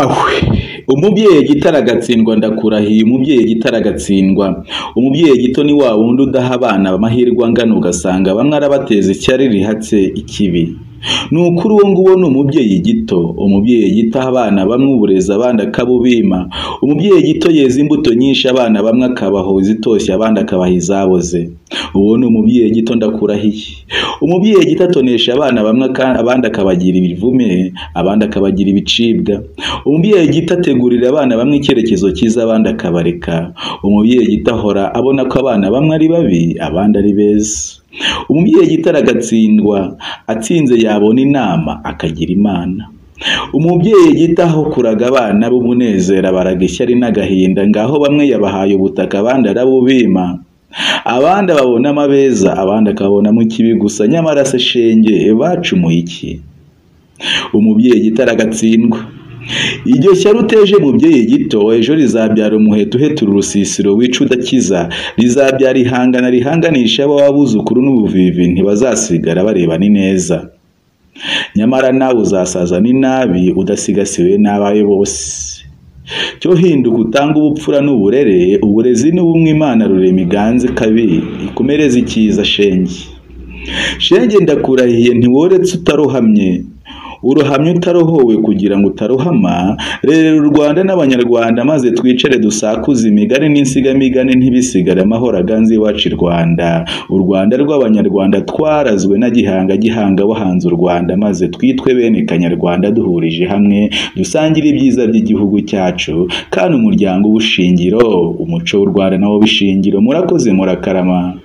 ahwe umubyeyi gitara agatsindwa ndakurahiye umubyeyi gitara agatsindwa umubyeyi gito ni wa wundi udaha abana amahirwe angana ugasanga bamwe arabateza icyari rihatse ikibi ni ukuri uwo nguwo ni umubyeyi gito umubyeyi gito aha abana bamwe uburezi abandi akabubima umubyeyi gito yeza imbuto nyinshi abana bamwe akabaha izitoshye abandi akabaha izaboze uwo ni umubyeyi gito ndakurahiye umubyeyi gito atonesha abana bamwe aka- abandi akabagira ibivume abandi akabagira ibicibwa umubyeyi gito ategurira abana bamwe icyerekezo cyiza abandi akabareka umubyeyi gito ahora abona ko abana bamwe ari babi abandi ari beza umubyeyi gitara agatsindwa atsinze yabona inama akagira imana umubyeyi gito ahukuraga abana b'umunezero abaraga ishyari n'agahinda ngaho bamwe yabahaye ubutaka abandi arabubima abandi babona amabeza abandi akabonamo ikibi gusa nyamara se shenge bacumuye iki umubyeyi gitara agatsindwa iryo shyari uteje mubyeyi gito ejo rizabyara umuheto uhetura urusisiro wica udakiza rizabyara ihangana rihanganisha ababuzukuru n'ubuvivi ntibazasigara bareba ni neza nyamara nawe uzasaza n'inabi udasigasiwe n'abawe bose cyo hinduka utanga ubupfura n'uburere uburezi ni bumwe imana rurema iganze kabiri ikumereze icyiza shenge shenge ndakurahiye ntiworetse utarohamye urohamye utarohowe kugira ngo utarohama rerera u rwanda n'abanyarwanda maze twicare dusakuze imigani n'insigamigani ntibisigare amahoro aganze iwacu i rwanda u rwanda rw'abanyarwanda twarazwe na gihanga gihanga wahanze u rwanda maze twitwe bene kanyarwanda duhurije hamwe dusangire ibyiza by'igihugu cyacu kandi umuryango uba ushingiro umuco w'u rwanda nawo bishingiro murakoze murakarama